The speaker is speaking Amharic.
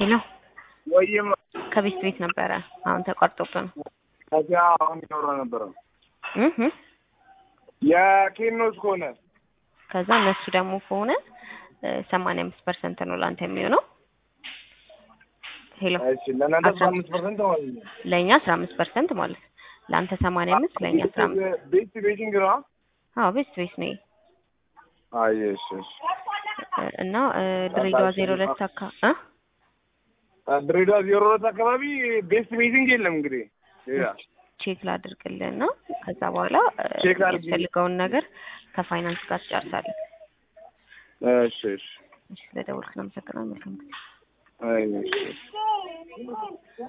ሄሎ ወይም ከቤት ቤት ነበረ አሁን ተቋርጦብን ከዚያ አሁን ይኖረ ነበረ እህ እህ። የኬኖስ ከሆነ ከዛ እነሱ ደግሞ ከሆነ ሰማንያ አምስት ፐርሰንት ነው ለአንተ የሚሆነው። ሄሎ እሺ ለእናንተ አስራ አምስት ፐርሰንት ማለት ነው። ለእኛ አስራ አምስት ፐርሰንት ማለት ነው። ለአንተ ሰማንያ አምስት ለእኛ አስራ አምስት ቤት ቤቲንግ ነው። አዎ ቤት ቤት ነው አይ እሺ እሺ እና ድሬዳዋ ዜሮ ሁለት አካ እ ድሬዳዋ ዜሮ ሁለት አካባቢ ቤስት ቤቲንግ የለም እንግዲህ ሌላ ቼክ ላድርግልህ እና ከዛ በኋላ ቼክ አድርጊ። የሚያስፈልገውን ነገር ከፋይናንስ ጋር ትጨርሳለህ። እሺ እሺ እሺ ስለደወልክ ነው አመሰግናለሁ። መልካም ጊዜ። አይ እሺ እሺ